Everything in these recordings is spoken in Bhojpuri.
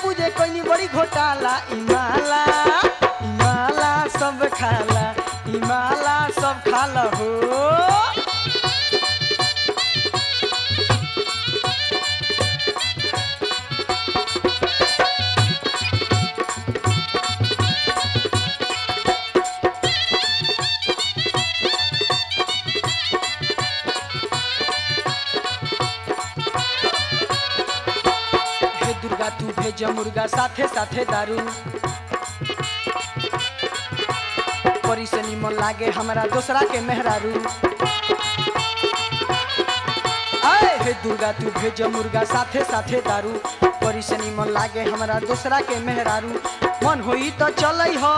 पूजे कोई बड़ी घोटाला इमाला इमाला सब खाला इमाला सब खाला हो हे दुर्गा तू भेज मुर्गा साथे साथे दारू परी से निमन लागे हमरा दोसरा के मेहरारू आए हे दुर्गा तू भेज मुर्गा साथे साथे दारू परी से निमन लागे हमरा दोसरा के मेहरारू मन होई तो चलै हो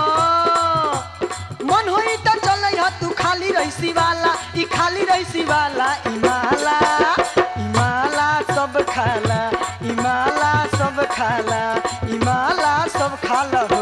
मन होई तो चलै हो तू खाली रहीसी वाला ई खाली रहीसी वाला इमाला इमाला सब खाला इमाला सब खाला इमाला सब खाला हो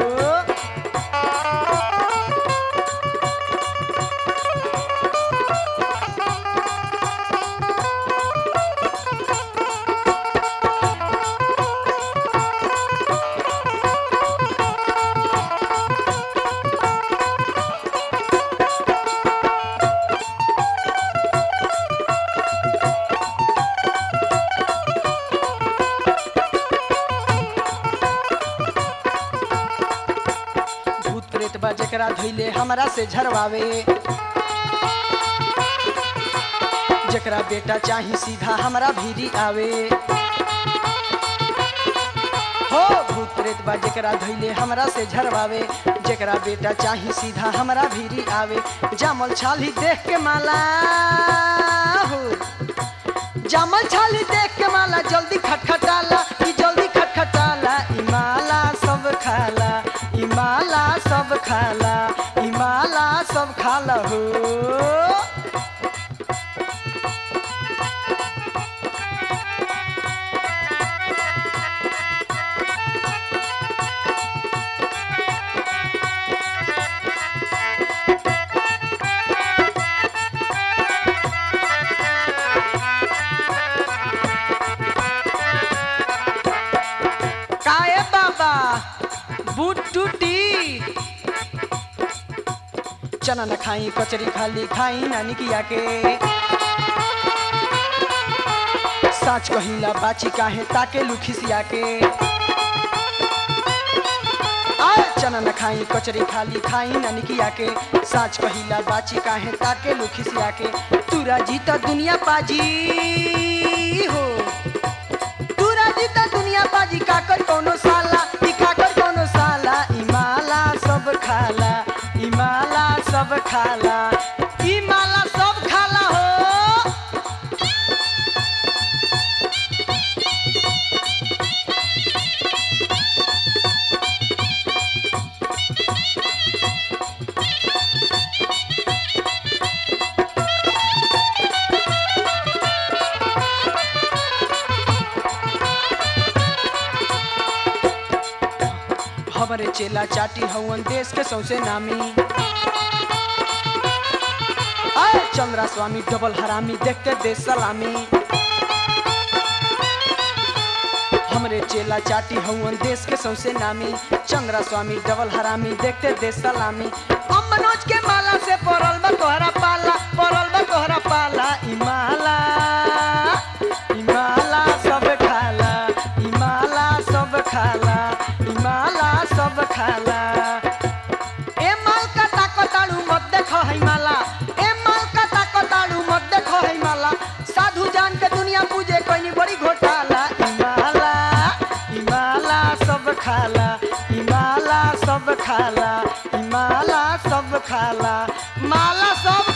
भूत प्रेत बा जेकरा धैले हमरा से झरवावे जेकरा बेटा चाही सीधा हमरा भीरी आवे हो भूत प्रेत बा जेकरा धैले हमरा से झरवावे जेकरा बेटा चाही सीधा हमरा भीरी आवे जामल छाली देख के माला हो जामल छाली देख के माला जल्दी खटखटाला ई जल्दी खटखटाला ई माला सब खाला ई माला सब खाला ई माला सब खाला हो काए बाबा बूट टूटी चना न खाई कचरी खाली खाई नानी किया के साच कहिला बाची काहे ताके लुखिसिया के आए चना न खाई कचरी खाली खाई नानी किया के साच कहिला बाची काहे ताके लुखिसिया के तुरा जी त दुनिया पाजी हो तू राजी त दुनिया बाजी काकर कोनो साला ई काकर कोनो साला ई माला सब खाला ई माला सब खाला ई माला सब खाला हो हमरे चेला चाटी हवन देश के सौसे नामी आए चंद्रा स्वामी डबल हरामी देखते देश सलामी हमरे चेला चाटी हवन देश के सौसे नामी चंद्रा स्वामी डबल हरामी देखते देश सलामी हम मनोज के माला से पड़ल बा तोहरा पाला पड़ल बा तोहरा पाला ई माला ई माला सब खाला ई माला सब खाला ई माला सब खाला ए माल का ताकताड़ू मत देखो है माला ए माल का ताकताड़ू मत देखो है माला साधु जान के दुनिया पूजे कोई बड़ी घोटाला ई माला ई माला सब खाला ई माला सब खाला ई माला सब खाला माला सब